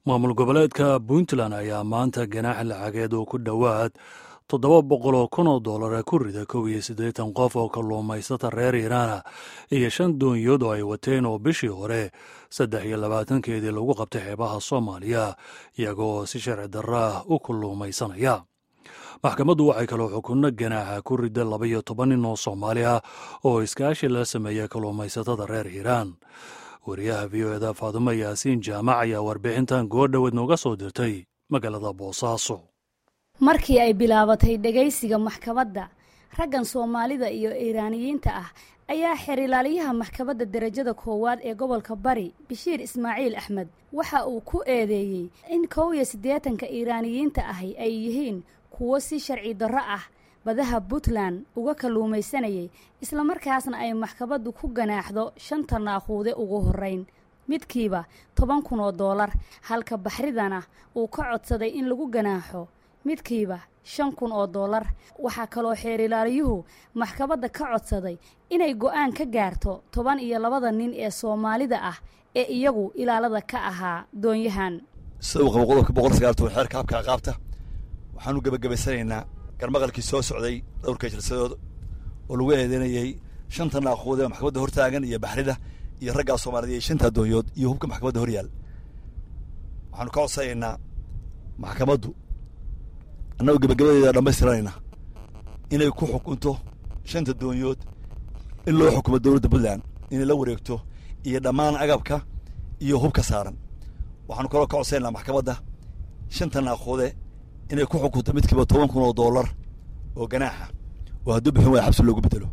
maamul goboleedka puntland ayaa maanta ganaax lacageed oo ku dhowaad toddoba boqol oo kun oo dollara ku rida kow iyo siddeetan qof oo kalluumaysata reer iiraana iyo shan doonyood oo ay wateen oo bishii hore saddex iyo labaatankeedii lagu qabtay xeebaha soomaaliya iyagoo si sharci darro ah u kalluumaysanaya maxkamaddu waxay kaloo xukunno ganaaxa ku rida laba iyo toban nin oo soomaali ah oo iskaashi la sameeya kalluumaysatada reer iiraan wariyaha v o eda faadumo yaasiin jaamac ayaa warbixintan goordhoweed nooga soo dirtay magaalada boosaaso markii ay bilaabatay dhegaysiga maxkamadda raggan soomaalida iyo iiraaniyiinta ah ayaa xeerilaaliyaha maxkamadda derajada koowaad ee gobolka bari bashiir ismaaciil axmed waxa uu ku eedeeyey in kow iyo siddeetanka iiraaniyiinta ahi ay yihiin kuwo si sharci darro ah badaha puntland uga kalluumaysanayay islamarkaasna ay maxkamaddu ku ganaaxdo shanta naaquude ugu horrayn midkiiba toban kun oo doolar halka baxridana uu ka codsaday in lagu ganaaxo midkiiba shan kun oo doolar waxaa kaloo xeerilaaliyuhu maxkamadda ka codsaday inay go'aan ka gaarto toban iyo labada nin ee soomaalida ah ee iyagu ilaalada ka ahaa doonyahan sida uu qabo qodobka boqol sagaaltoban xeerka habka aqaabta waxaanu gebagabaysanaynaa garmaqalkii soo socday dhowrka jalsadood oo lagu eedeynayey shanta naaquud ee maxkamadda hortaagan iyo baxrida iyo raggaa soomaalida iyo shanta doonyood iyo hubka maxkamadda hor yaal waxaanu ka codsanaynaa maxkamaddu annagoo gebagabadeeda dhammaystiranayna inay ku xukunto shanta doonyood in loo xukumo dowladda puntland inay la wareegto iyo dhammaan agabka iyo hubka saaran waxaanu kaloo ka codsanaynaa maxkamadda shanta naaquude inay ku xukunto midkiiba toban kun oo dollar oo ganaaxa oo hadduu bixin waaya xabsi loogu bedelo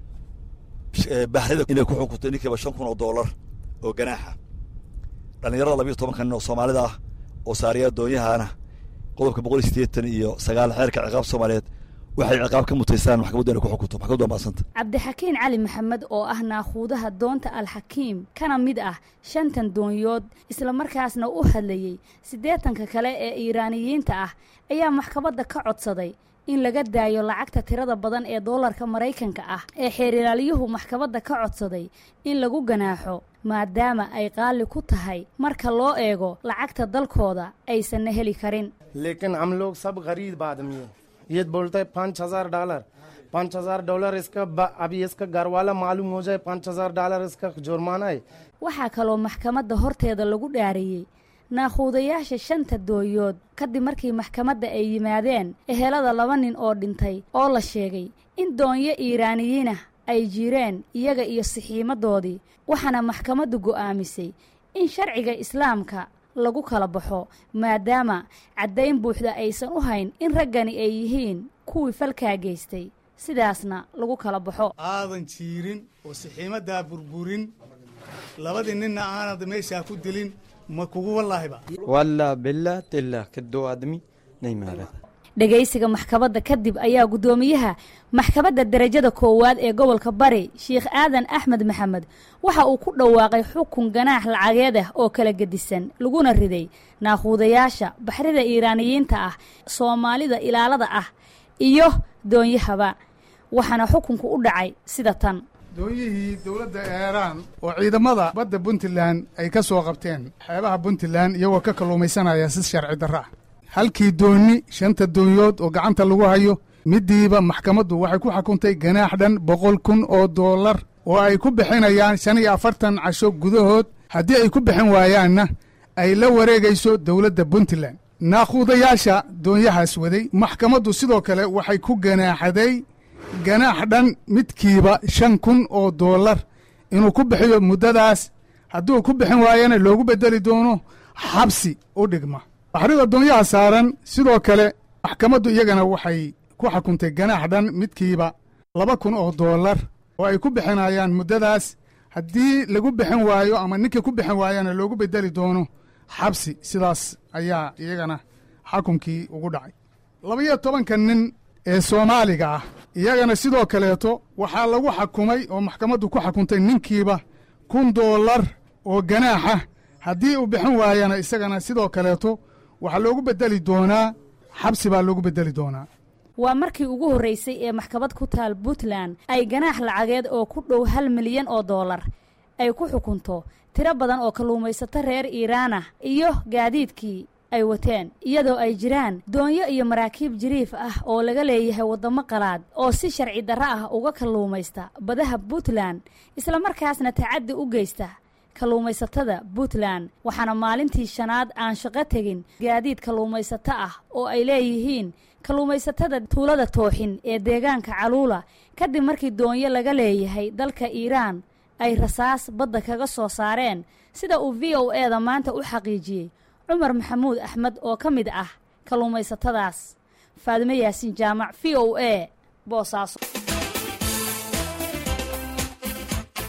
baxrida inay ku xukunto ninkiiba shan kun oo dollar oo ganaaxa dhallinyarada labiyo tobanka nin oo soomaalida ah oo saariya doonyahana qodobka boqol iyo siddeetan iyo sagaal xeerka ciqaab soomaaliyeed waxay ciqaab ka mutaystaan maxkamaddu inay ku xukunto maxkamaddu waa maasanta cabdixakiin cali maxamed oo ah naaquudaha doonta alxakiim kana mid ah shantan doonyood islamarkaasna u hadlayey siddeetanka kale ee iiraaniyiinta ah ayaa maxkamadda ka codsaday in laga daayo lacagta tirada badan ee doolarka maraykanka ah ee xeerilaalyuhu maxkamadda ka codsaday in lagu ganaaxo maadaama ay qaali ku tahay marka loo eego lacagta dalkooda aysanna heli karin लेकिन हम लोग सब गरीब आदमी है ये बोलते हैं पाँच हजार डॉलर पाँच हजार डॉलर इसका अभी इसका घर वाला मालूम हो जाए पाँच हजार डॉलर इसका जुर्माना है waxaa kaloo maxkamadda horteeda lagu dhaariyey naaquudayaasha shanta dooyood kadib markii maxkamadda ay yimaadeen ehelada laba nin oo dhintay oo la sheegay in doonyo iiraaniyiinah ay jireen iyaga iyo sixiimadoodii waxaana maxkamaddu go'aamisay in sharciga islaamka lagu kala baxo maadaama caddayn buuxda aysan u hayn in raggani ay yihiin kuwii falkaa geystay sidaasna lagu kala baxo aadan jiirin oo sixiimaddaa burburin labadii ninna aanad meeshaa ku dilin ma kugu wallaahiba walla billah tillah kadoo aadmi nay maara dhegaysiga maxkamadda kadib ayaa guddoomiyaha maxkamadda derajada koowaad ee gobolka bari sheikh aadan axmed maxamed waxa uu ku dhawaaqay xukun ganaax lacageed ah oo kala gedisan laguna riday naaquudayaasha baxrida iiraaniyiinta ah soomaalida ilaalada ah iyo doonyahaba waxaana xukunku u dhacay sida tan doonyihii dowladda eeraan oo ciidamada badda puntland ay ka soo qabteen xeebaha puntland iyagoo ka kalluumaysanaya si sharci darro ah halkii doonni shanta doonyood oo gacanta lagu hayo middiiba maxkamaddu waxay ku xukuntay ganaax dhan boqol kun oo dollar oo ay ku bixinayaan shan iyo afartan casho gudahood haddii ay ku bixin waayaanna ay la wareegayso dowladda puntland naaquudayaasha doonyahaas waday maxkamaddu sidoo kale waxay ku ganaaxaday ganaax dhan midkiiba shan kun oo dollar inuu ku bixiyo muddadaas hadduu ku bixin waayana loogu beddeli doono xabsi u dhigma baxrida doonyaha saaran sidoo kale maxkamaddu iyagana waxay ku xukuntay ganaax dhan midkiiba laba kun oo dollar oo ay ku bixinayaan muddadaas haddii lagu bixin waayo ama ninkii ku bixin waayana loogu beddeli doono xabsi sidaas ayaa iyagana xukunkii ugu dhacay labaiyo tobanka nin ee soomaaliga ah iyagana sidoo kaleeto waxaa lagu xakumay oo maxkamaddu ku xukuntay ninkiiba kun dollar oo ganaaxa haddii uu bixin waayana isagana sidoo kaleeto waxaa loogu beddeli doonaa xabsi baa loogu beddeli doonaa waa markii ugu horraysay ee maxkamad ku taal puntland ay ganaax lacageed oo ku dhow hal milyan oo dollar ay ku xukunto tiro badan oo kalluumaysato reer iiraan ah iyo gaadiidkii ay wateen iyadoo ay jiraan doonyo iyo maraakiib jiriif ah oo laga leeyahay waddamo qalaad oo si sharci darro ah uga kalluumaysta badaha puntland islamarkaasna tacaddi u geysta kalluumaysatada puntland waxaana maalintii shanaad aan shaqo tegin gaadiid kalluumaysato ah oo ay leeyihiin kalluumaysatada tuulada tooxin ee deegaanka caluula kadib markii doonyo laga leeyahay dalka iiraan ay rasaas badda kaga soo saareen sida uu v o e da maanta u xaqiijiyey cumar maxamuud axmed oo ka mid ah kalluumaysatadaas faadimo yaasiin jaamac v o e boosaaso